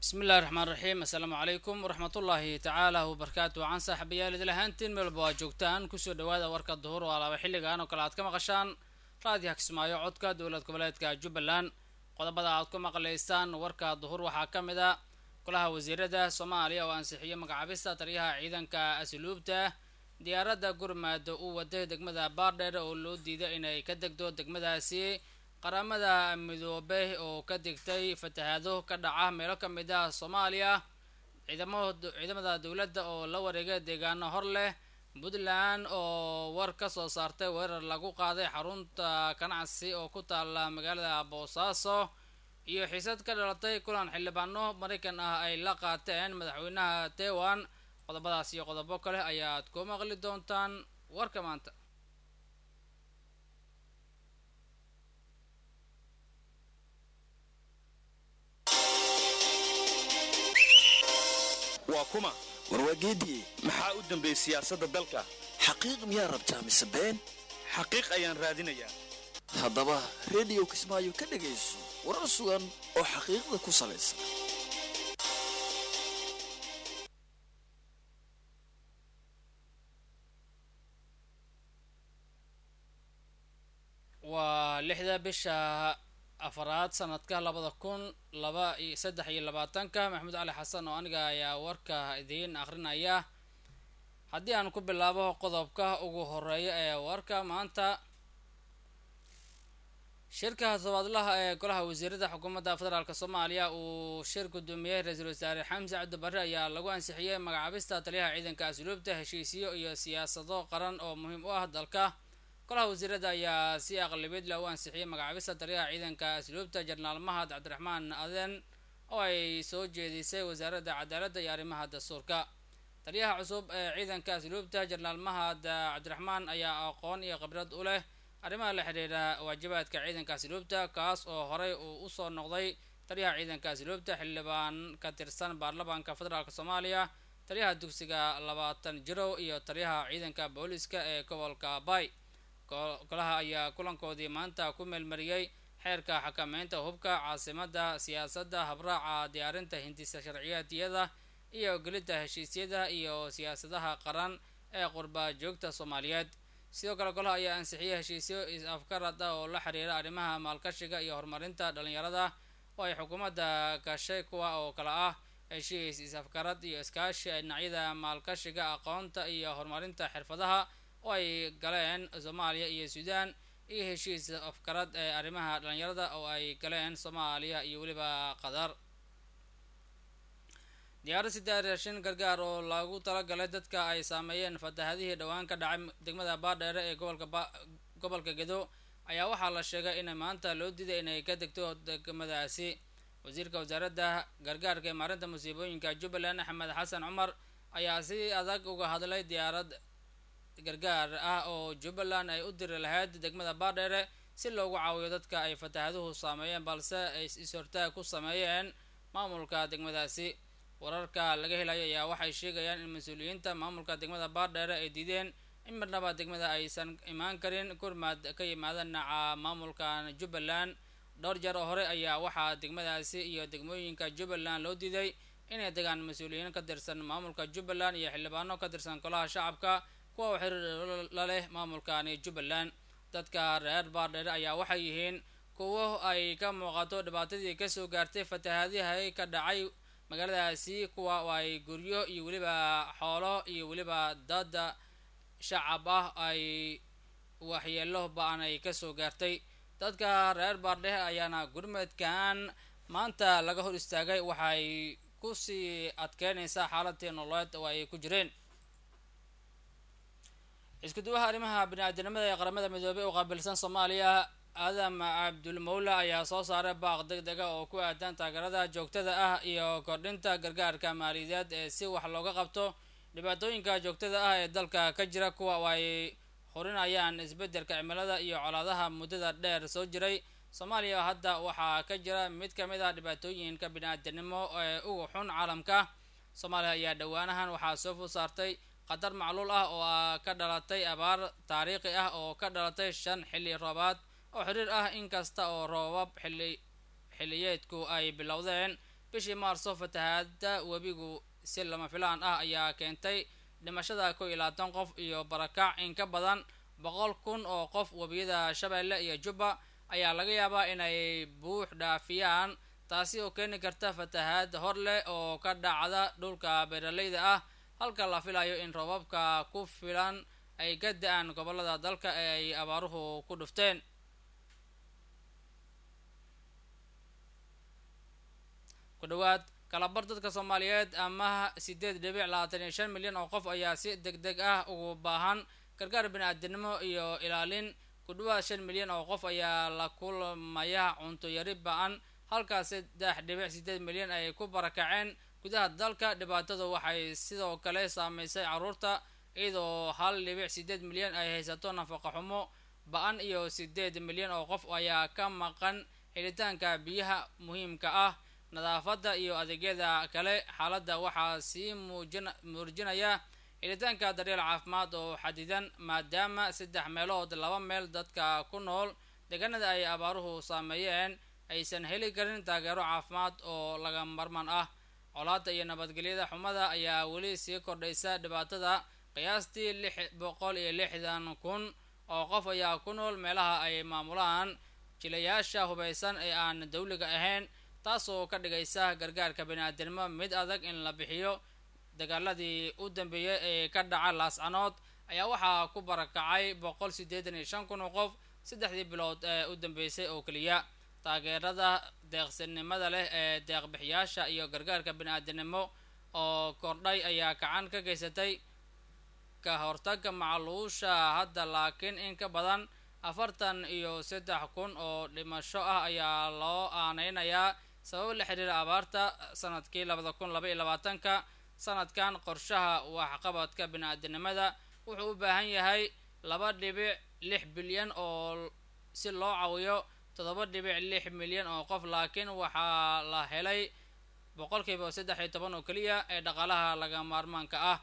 bismillahi raxmaan raxiim assalaamu calaykum waraxmatullaahi tacaala wabarakaatu wacan saaxiibayaal idil ahaantiin meelba waa joogtaan kusoo dhawaada warka duhur oo alaaba xilligan oo kale aad ka maqashaan raadiyaha kismaayo codka dowlad goboleedka jubbaland qodobada aad ku maqlaysaan warka duhur waxaa ka mid a golaha wasiirada soomaaliya oo ansixiyay magacaabista taliyaha ciidanka asluubta diyaaradda gurmaada uu waday degmada baardheer oo loo diiday inay ka degdo degmadaasi qaramada midoobe oo ka digtay fatahaado ka dhaca meelo ka mid ah soomaaliya ciidamada dowladda oo la wareegay deegaano hor leh puntland oo war ka soo saartay weerar lagu qaaday xarunta ganacsi oo ku taala magaalada boosaaso iyo xiisad ka dhalatay kulan xildhibaano maraykan ah ay la qaateen madaxweynaha taiwan qodobadaas iyo qodobo kale ayaad ku maqli doontaan warka maanta waa kuma warwaageediye maxaa u dambeeyey siyaasadda dalka xaqiiq miyaa rabtaa mise been xaqiiq ayaan raadinayaa haddaba rediyo kismaayo ka dhegayso warar sugan oo xaqiiqda ku salaysan waa lixda bisha afaraad sanadka labada kun laba iyo saddex iyo labaatanka maxamed cali xasan oo aniga ayaa warka idiin akrinaya haddii aan ku bilaabo qodobka ugu horeeya ee warka maanta shirka tobaadlaha ee golaha wasiirada xukuumadda federaalk soomaaliya uu shir gudoomiyey ra-iisul wasaare xamse cabdi barre ayaa lagu ansixiyey magacaabista taliyaha ciidanka asluubta heshiisyo iyo siyaasado qaran oo muhiim u ah dalka golaha wasiirada ayaa si aqlabiyad leh u ansixiyey magacaabista taliyaha ciidanka asluubta jenaraal mahad cabdiraxmaan aden oo ay soo jeedisay wasaaradda cadaaladda iyo arrimaha dastuurka taliyaha cusub ee ciidanka asluubta jenaraal mahad cabdiraxmaan ayaa aqoon iyo khibrad u leh arrimaha la xidhiira waajibaadka ciidanka asluubta kaas oo horey uu usoo noqday taliyaha ciidanka asluubta xildhibaan ka tirsan baarlamaanka federaalk soomaaliya taliyaha dugsiga labaatan jirow iyo taliyaha ciidanka booliska ee gobolka bay golaha ayaa kulankoodii maanta ku meelmariyey xeerka xakameynta hubka caasimada siyaasadda habraaca diyaarinta hindisa sharciyaadiyada iyo gelidda heshiisyada iyo siyaasadaha qaran ee qurba joogta soomaaliyeed sidoo kale golaha ayaa ansixiyey heshiisyo is-afgarad ah oo la xiriira arrimaha maalkashiga iyo horumarinta dhalinyarada oo ay xukuumadda gashay kuwa oo kale ah heshiis is-afgarad iyo iskaashi dhinacyada maalkashiga aqoonta iyo horumarinta xirfadaha oo ay galeen soomaaliya iyo suudaan iyo heshiis afgarad ee arrimaha dhalinyarada oo ay galeen soomaaliya iyo weliba qatar diyaarad sideed raashin gargaar oo lagu talagalay dadka ay saameeyeen fatahadihii dhowaan ka dhacay degmada baadheere ee gobolka gobolka gedo ayaa waxaa la sheegay in maanta loo diiday inay ka degto degmadaasi wasiirka wasaaradda gargaarka ee maarinta musiibooyinka jubbaland axmed xasan cumar ayaa si adag uga hadlay diyaarad gargaar ah oo jubbaland ay u diri lahayd degmada baadheere si loogu caawiyo dadka ay fatahaduhu saameeyeen balse ay is-hortaag ku sameeyeen maamulka degmadaasi wararka laga helayo ayaa waxay sheegayaan in mas-uuliyiinta maamulka degmada baardheere ay diideen in marnaba degmada aysan imaan karin gurmad ka yimaada dhinaca maamulka jubbaland dhowr jeer oo hore ayaa waxaa degmadaasi iyo degmooyinka jubbaland loo diiday inay degaan mas-uuliyiin ka tirsan maamulka jubbaland iyo xildhibaano ka tirsan golaha shacabka kuwa u xiriir la leh maamulkani jubbaland dadka reer baardheere ayaa waxay yihiin kuwo ay ka muuqato dhibaatadii kasoo gaartay fatahaadihay ka dhacay magaaladaasi kuwa ay guryo iyo weliba xoolo iyo weliba dada shacab ah ay waxyeelo ba-an ay kasoo gaartay dadka reer baardhehe ayaana gurmadkan maanta laga hor istaagay waxay kusii adkeynaysaa xaaladii nololeed oo ay ku jireen isku duwaha arrimaha bini-aadanimada ee qaramada midoobey u qaabilsan soomaaliya aadam cabdulmawla ayaa soo saaray baaq deg dega oo ku aadan taageerada joogtada ah iyo kordhinta gargaarka maaliyadeed ee si wax looga qabto dhibaatooyinka joogtada ah ee dalka ka jira kuwa oo ay horinayaan isbeddelka cimilada iyo colaadaha muddada dheer soo jiray soomaaliya hadda waxaa ka jira mid ka mid ah dhibaatooyinka bini-aadanimo ee ugu xun caalamka soomaaliya ayaa dhowaanahan waxaa soo food saartay qatar macluul ah oo ka dhalatay abaar taariikhi ah oo ka dhalatay shan xilli roobaad oo xiriir ah inkasta oo roobab xilli xilliyeedku ay bilowdeen bishii maarso fatahaada webigu si lama filaan ah ayaa keentay dhimashada kow iyo labaatan qof iyo barakac in ka badan boqol kun oo qof webiyada shabeelle iyo jubba ayaa laga yaabaa inay buux dhaafiyaan taasi oo keeni karta fatahaad hor leh oo ka dhacda dhulka beeraleyda ah halka la filayo in roobabka ku filan ay ka da-aan gobolada dalka ee ay abaaruhu ku dhufteen ku dhawaad kalabar dadka soomaaliyeed ama sideed dhibic labaatan iyo shan milyan oo qof ayaa si deg deg ah ugu baahan gargaar bini-aadinimo iyo ilaalin ku dhawaad shan milyan oo qof ayaa la kulmaya cunto yari ba-an halkaas saddex dhibic sideed milyan ay ku barakaceen gudaha dalka dhibaatadu waxay sidoo kale saameysay caruurta iyadoo hal dhibic sideed milyan ay haysato nafaqa xumo ba-an iyo sideed milyan oo qof ayaa ka maqan helitaanka biyaha muhiimka ah nadaafadda iyo adeegyada kale xaaladda waxaa sii muujin muujinaya helitaanka daryeel caafimaad oo xadidan maadaama saddex meelood laba meel dadka ku nool deegaanada ay abaaruhu saameeyeen aysan heli karin taageero caafimaad oo laga marmaan ah colaada iyo nabadgelyada xumada ayaa weli sii kordhaysa dhibaatada qiyaastii lix boqol iyo lixdan kun oo qof ayaa ku nool meelaha ay maamulaan jilayaasha hubaysan ee aan dawliga ahayn taasoo ka dhigaysa gargaarka bani-aadinimo mid adag in la bixiyo dagaaladii u dambeeyay ee ka dhaca laascanood ayaa waxaa ku barakacay boqol siddeetan iyo shan kun oo qof saddexdii bilood ee u dambeysay oo keliya taageerada deeqsinimada leh ee deeqbixiyaasha iyo gargaarka bani-aadinimo oo kordhay ayaa gacan ka geysatay ka hortagga macluusha hadda laakiin in ka badan afartan iyo saddex kun oo dhimasho ah ayaa loo aaneynayaa sabab la xiriira abaarta sanadkii labada kun laba iyo labaatanka sanadkan qorshaha waxqabadka bini-aadinimada wuxuu u baahan yahay laba dhibic lix bilyan oo si loo cawiyo toddoba dhibic lix milyan oo qof laakiin waxaa la helay boqolkiiba saddex iyo toban oo keliya ee dhaqaalaha laga maarmaanka ah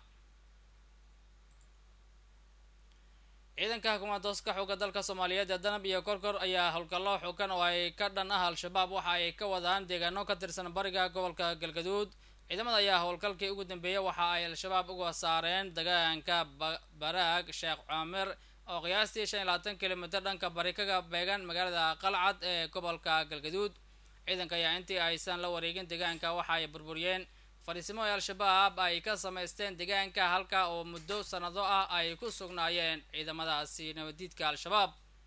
ciidanka hukuumadooska xooga dalka soomaaliyeed ee danab iyo korkor ayaa howlgallo xoogan oo ay ka dhan ah al-shabaab waxa ay ka wadaan deegaano ka tirsan bariga gobolka galgaduud ciidamada ayaa howlgalkii ugu dambeeyay waxa ay al-shabaab uga saareen deegaanka baraag sheekh cumir oo qiyaastii shan iyo labaatan kilomitr dhanka bari kaga beegan magaalada qalcad ee gobolka galgaduud ciidanka ayaa intii aysan la wareegin deegaanka waxa ay burburiyeen fariisimo ee al-shabaab ay ka samaysteen deegaanka halka oo muddo sanado ah ay ku sugnaayeen ciidamadaasi nabadiidka al-shabaab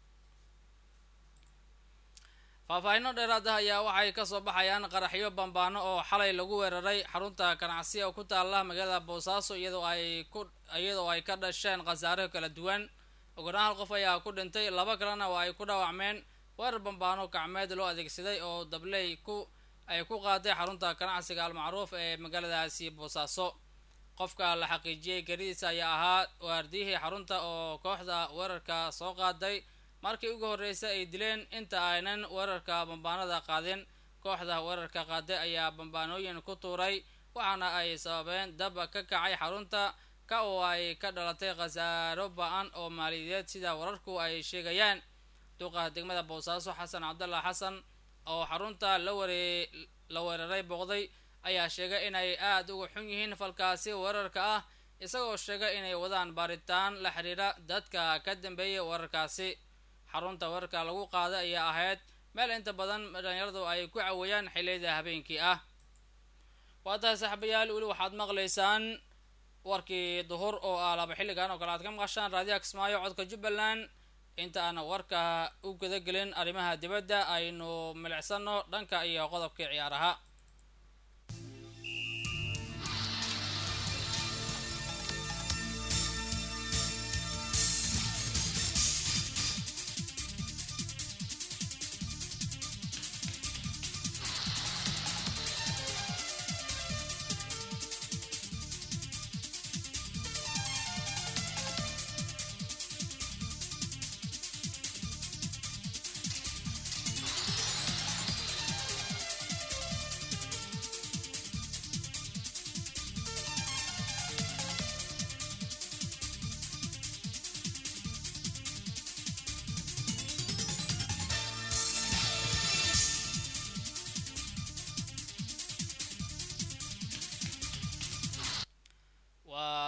faahfaahino dheeraad ah ayaa waxay kasoo baxayaan qaraxyo bambaano oo xalay lagu weeraray xarunta ganacsiga ku taala magaalada boosaaso iyadoo ay ku iyadoo ay ka dhasheen khasaaro kala duwan ogonaan hal qof ayaa ku dhintay laba kalena oo ay ku dhaawacmeen weerar bambaano gacmeed loo adeegsaday oo dabley ku ay ku qaaday xarunta ganacsiga al-macruuf ee magaaladaasi boosaaso qofka la xaqiijiyey garidiisa ayaa ahaa waardiyihii xarunta oo kooxda weerarka soo qaaday markii ugu horreysay ay dileen inta aynan weerarka bambaanada qaadin kooxda weerarka qaaday ayaa bambaanooyin ku tuuray waxaana ay sababeen dab ka kacay xarunta ka oo ay ka dhalatay khasaaro ba-an oo maaliyadeed sida wararku ay sheegayaan duqa degmada boosaaso xasan cabdallah xasan oo xarunta la waree la weeraray booqday ayaa sheegay inay aada uga xun yihiin falkaasi weerarka ah isagoo sheegay inay wadaan baaritaan la xiriira dadka ka dambeeyay weerarkaasi xarunta weerarka lagu qaaday ayaa ahayd meel inta badan dhalinyaradu ay ku caweeyaan xiliyada habeenkii ah waa tahay saaxiibayaal weli waxaad maqlaysaan warkii duhur oo ah laba xilligan oo kale aad ka maqashaan raadiyaha kismaayo codka jubbaland inta aan warka u gudagelin arrimaha dibadda aynu milicsano dhanka iyo qodobkii ciyaaraha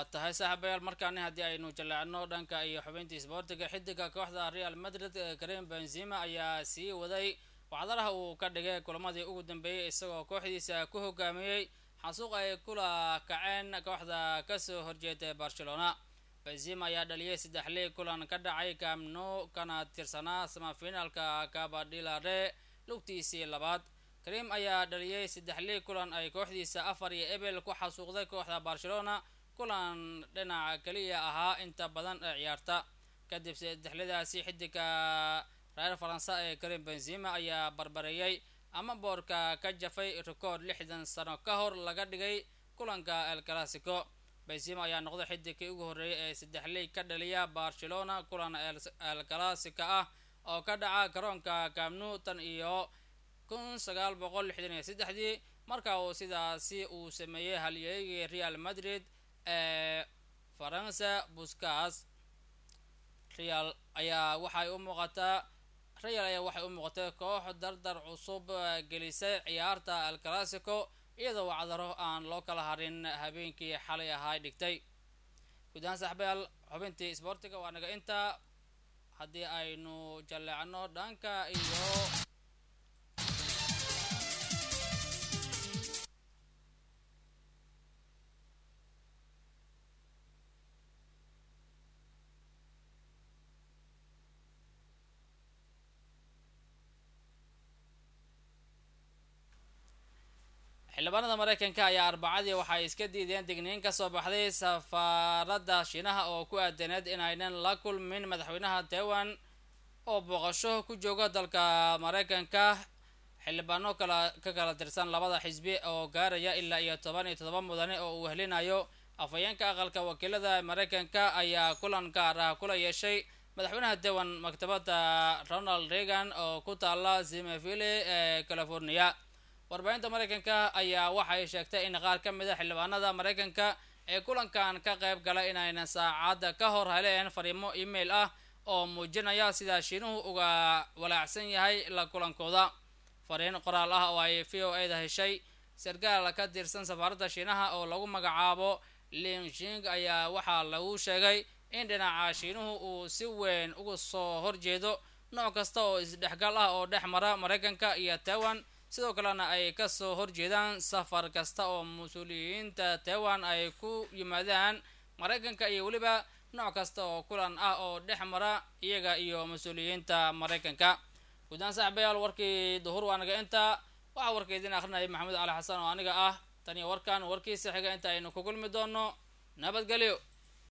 tahay saaxiibayaal markaani haddii aynu jaleecno dhanka iyo xubintii isboortiga xidiga kooxda real madrid karim benzima ayaa sii waday wacdaraha uu ka dhigay kulamadii ugu dambeeyey isagoo kooxdiisa ku hogaamiyey xasuuq ay kula kaceen kooxda kasoo horjeeda barcelona benzima ayaa dhaliyay saddex liig kulan ka dhacay camno kana tirsanaa samafinaalka kabadilare lugtiisii labaad karim ayaa dhaliyay saddex liig kulan ay kooxdiisa afar iyo ebel ku xasuuqday kooxda barcelona kulan dhinaca keliya ahaa inta badan ee ciyaarta kadib saddexladaasi xidiga reer faransa ee karim benzima ayaa barbareeyay ama boorka ka jafay rekoord lixdan sano ka hor laga dhigay kulanka el clasico benzima ayaa noqday xidigkii ugu horreeyay ee saddex liig ka dhaliya barcelona kulan el clasica ah oo ka dhaca garoonka camnu tan iyo kun sagaal boqol lixdan iyo saddexdii marka uu sidaasi uu sameeyey halyeegii real madrid ee faransa buscas real ayaa waxay u muuqataa real ayaa waxay u muuqatay koox dardar cusub gelisay ciyaarta el clasico iyadoo wacdaro aan loo kala harin habeenkii xalay ahaa dhigtay gudahaan saxbayaal xubintii isboortiga waa naga intaa haddii aynu jaleecno dhanka iyo xildhibaanada mareykanka ayaa arbacadii waxay iska diideen digniin kasoo baxday safaaradda shiinaha oo ku aadaneed inaynan la kulmin madaxweynaha taiwan oo booqasho ku jooga dalka mareykanka xildhibaano kala ka kala tirsan labada xisbi oo gaaraya ilaa iyo toban iyo todoba mudane oo uu helinayo afhayeenka aqalka wakiilada mareykanka ayaa kulan gaar ah kula yeeshay madaxweynaha taiwan maktabadda ronald reagan oo ku taala zimeville ee california warbaahinta mareykanka ayaa waxay sheegtay in qaar ka mid a xildhibaanada mareykanka ee kulankan ka qayb gala inaynan saacadda ka hor heleen fariimo email ah oo muujinaya sida shiinuhu uga walaacsan yahay la kulankooda fariin qoraal ah oo ay v o a da heshay sarkaal ka tirsan safaaradda shiinaha oo lagu magacaabo lingshing ayaa waxaa lagu sheegay in dhinaca shiinuhu uu si weyn uga soo horjeedo nooc kasta oo isdhexgal ah oo dhex mara mareykanka iyo taiwan sidoo kalena ay kasoo horjeedaan safar kasta oo mas-uuliyiinta taiwan ay ku yimaadaan mareykanka iyo weliba nooc kasta oo kulan ah oo dhex mara iyaga iyo mas-uuliyiinta mareykanka guudaan saaxibayaal warkii duhur waa naga intaa waxaa warka idin akrinaya maxamuud cali xasan oo aniga ah tan iyo warkan warkiisa xiga inta aynu ku kulmi doono nabadgelyo